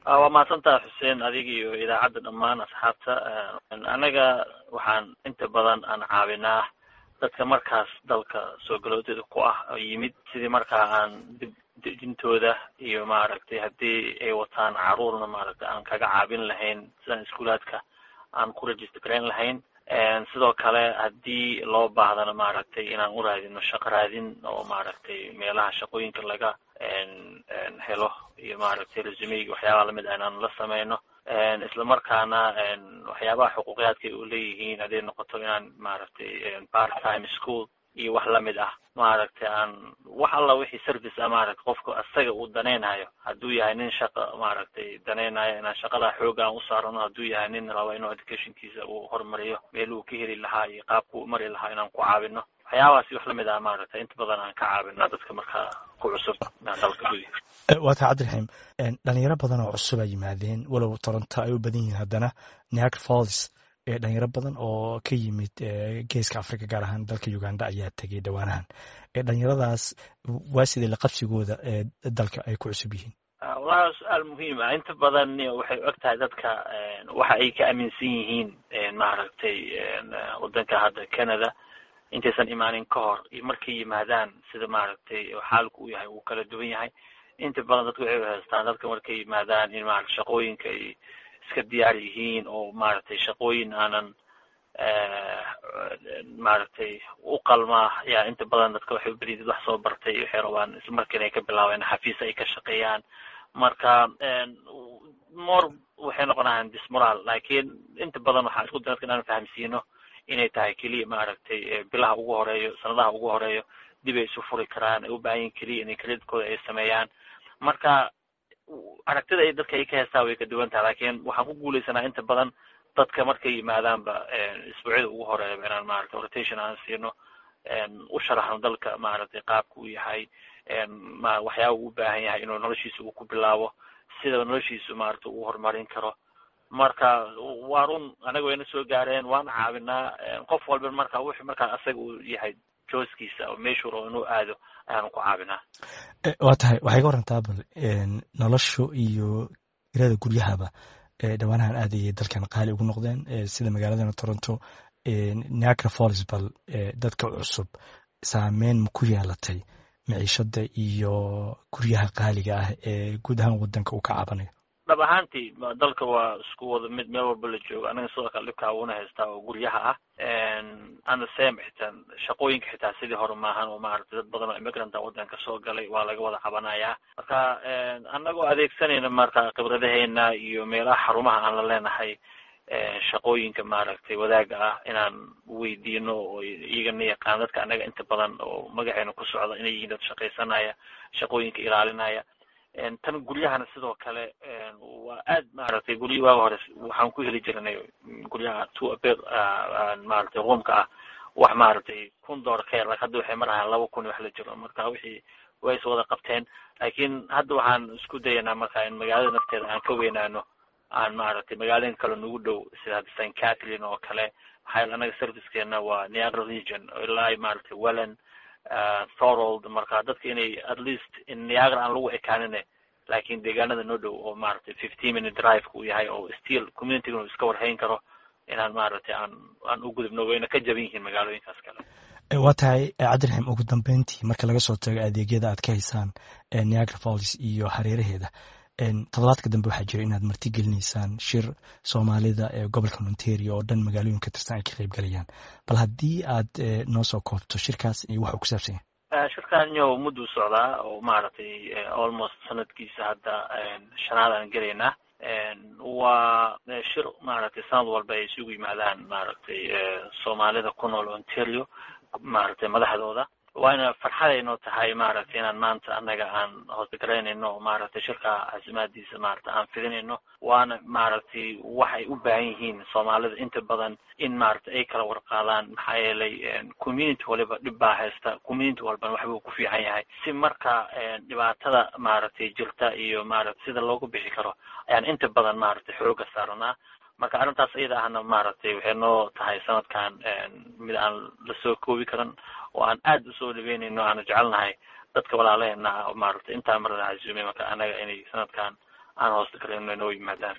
waa mahadsantaha xuseen adiga iyo idaacadda dhammaan asxaabta anaga waxaan inta badan aan caawinaa dadka markaas dalka soo galoodeeda ku ah oo yimid sidii markaa aan dib dejintooda iyo maaragtay haddii ay wataan caruurna maaragtay aan kaga caabin lahayn sidaan iskuulaadka aan ku register garayn lahayn sidoo kale haddii loo baahdana maaragtay inaan u raadino shaqo raadin oo maaragtay meelaha shaqooyinka laga helo iyo maaragtay resumeyga waxyaabaha lamid ah inaan la sameyno isla markaana waxyaabaha xuquuqiyaadka ay u leeyihiin hadday noqoto inaan maaragtay part time school iyo wax lamid ah maaragtay aan wax alla wixii service ah maaragtay qofka asaga uu danaynayo hadduu yahay nin shaqa maaragtay danaynayo inaan shaqada xooga aan u saarano hadduu yahay nin rabo inuu educationkiisa uu horumariyo meel uu ka heli lahaa iyo qaabku u mari lahaa inaan ku caawino waxyaabahaasi wax lamid ah maaragtay inta badan aan ka caawina dadka markaa ku cusub dalka gudihiisa waa taa cabdiraxiim dhalinyaro badan oo cusub ay yimaadeen walow toronto ay u badan yihiin haddana niagara falls dhalinyaro badan oo ka yimid geeska africa gaar ahaan dalka uganda ayaa tegay dhowaanahan dhalinyaradaas waa sidee laqabsigooda dalka ay ku cusub yihiin wallahi su-aal muhiim ah inta badan waxay og tahay dadka waxa ay ka aaminsan yihiin maaragtay wadanka hadda canada intaysan imaanin ka hor iyo markay yimaadaan sida maaragtay xaalku u yahay uu kala duwan yahay inta badan dadku waxay haystaan dadka markay yimaadaan in maarata shaqooyinka ay iska diyaar yihiin oo maaragtay shaqooyin aanan maaragtay u qalmaa yaa inta badan dadka waxay ubadiyid wax soo bartay waxay rabaan isla markiina ay ka bilaabeen xafiis ay ka shaqeeyaan marka more waxay noqonayaan dismoral lakin inta badan waxaan isku day dadka inaan fahamsiino inay tahay keliya maaragtay bilaha ugu horeeyo sanadaha ugu horeeyo dib ay isu furi karaan ay u baahan yihin keliya inay credidkooda ay sameeyaan marka aragtida ay dadka ay ka heestaa way ka duwan tahay lakin waxaan ku guuleysanaa inta badan dadka markay yimaadaanba isbuucyada ugu horeeyaba inaan maaragtay rotation aan siino u sharaxno dalka maaragtay qaabka uu yahay waxyaaba uu u baahan yahay inuu noloshiisa uu ku bilaabo sida noloshiisu maaragtay uu horumarin karo marka waa run anaga wayna soo gaareen waana caawinaa qof walba marka wixii markaa asaga uu yahay jooskiisa oo meeshuu rabo inuu aado ayaanu ku caawinaa waa tahay waxay ka warantaa bal noloshu iyo irada guryahaba dhowaanahan aad ayay dalkan qaali ugu noqdeen sida magaaladana toronto niagara falls bal dadka cusub saameyn ma ku yeelatay maciishada iyo guryaha qaaliga ah ee guud ahaan wadanka uu ka caabanayo dhab ahaantii dalka waa isku wada mid meel walba la joogo anaga sidoo kale dhibkaa uuna haystaa oo guryaha ah and the same xitaa shaqooyinka xitaa sidii hore maahan oo maaragtay dad badan oo immigranta wadanka soo galay waa laga wada cabanayaa marka anagoo adeegsanayna marka khibradaheena iyo meelaha xarumaha aan la leenahay shaqooyinka maaragtay wadaaga ah inaan weydiino oo iyagana yaqaan dadka anaga inta badan oo magaceena ku socda inay yihiin dad shaqaysanaya shaqooyinka ilaalinaya tan guryahana sidoo kale waa aad maaragtay gurya waaga hore waxaan ku heli jirnay guryaha two abed maaragtay roomka ah wax maaragtay kun dollar ka yar hadda waxay marahaan laba kun wax la jiro marka wixii way is wada qabteen lakin hadda waxaan isku dayanaa marka in magaalada nafteeda aan ka weynaano aan maaragtay magaalooyin kale nagu dhow sida hadda st catherine oo kale maxaa yaele anaga servicekeena waa niagara region ilaa maaragtay welland thorold marka dadka inay at least in niagara aan lagu ekaanine lakin deegaanada noo dhow oo maaragtay fifteen minute driveka uu yahay oo still communityga uu iska warhayn karo inaan maaragtay aan aan u gudubno wayna ka jaban yihiin magaalooyinkaas kale waa tahay cabdiraxiim ugu dambeyntii marka laga soo tago adeegyada aad ka haysaan niagara falls iyo hareeraheeda toddobaadka dambe waxaa jira inaad marti gelinaysaan shir soomaalida ee gobolka ontario oo dhan magaalooyin ka tirsan ay ka qayb galayaan bal haddii aad noo soo koobto shirkaas iyo waxa uu ku saabsan yahay shirkaan yo mudduu socdaa oo maaragtay almost sanadkiisa hadda shanaad aan gelaynaa waa shir maaragtay sanad walba ay isugu yimaadaan maaragtay soomaalida ku nool ontario maaragtay madaxdooda waana farxadaynoo tahay maaragtay inaan maanta annaga aan hoosgaraynayno maaragtay shirka casimaadiisa maaragtay aan fidinayno waana maaragtay waxay u baahan yihiin soomaalida inta badan in maaragtay ay kala warqaadaan maxaa yeelay community waliba dhib baa haysta community walbana waxbuu ku fiican yahay si marka dhibaatada maaragtay jirta iyo maaragtay sida loogu bixi karo ayaan inta badan maaragtay xooga saaranaa marka arrintaas iyada ahna maaragtay waxay noo tahay sanadkan mid aan lasoo koobi karan oo aan aad usoo dhaweynayno aanu jecelnahay dadka walaalaheena maaragtay intaa marada casuumay marka anaga inay sanadkan aan hoosta galin inoo yimaadaan